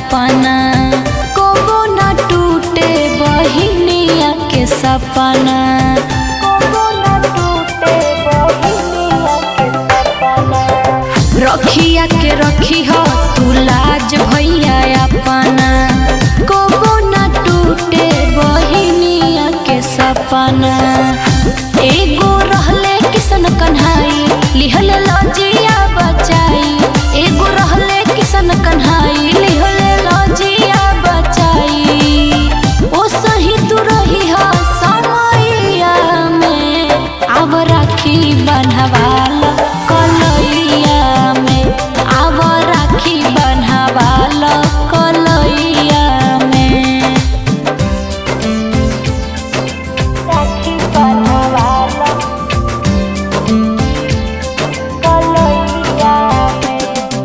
अपना कबो न टूटे बहिनिया के सपना कबो न टूटे बहिनिया के सपना रखिया के रखी हो तू लाज भैया अपना कबो न टूटे बहिनिया के सपना एगो रहले किसन कन्हाई लिहल लजिया बचाई एगो रहले किसन कन्हाई लिहल लजिया बचाई ओ सही तू रही हो समैया में आव राखी बन्हवाल कलैया में आव राखी बन्हवाल कलैया में राखी बन्हवाल कलैया में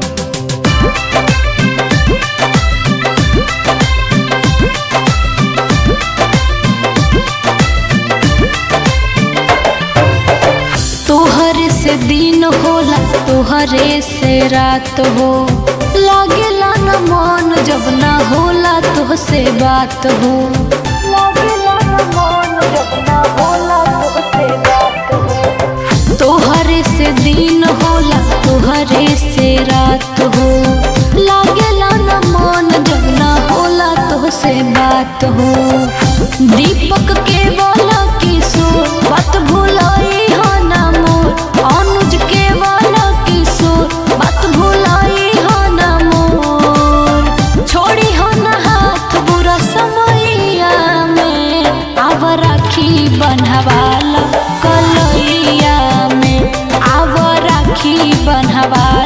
तोहर से दिन होला तोहरे से रात हो लागेला न मन जब ना होला तोह से बात हो लागेला न मन जब ना होला तोह से बात हो तोहरे से दिन होला तोहरे से रात हो लागेला न मन जब ना होला तोह से बात हो दीपक के बोला किशोर बात भुलाई हो ना मोर अनुज के बोला किशोर बात भुलाई हो ना मोर छोड़ी हो ना हाथ बुरा समैया में आव राखी बन्हवाला कलैया में आव राखी बन्हवाला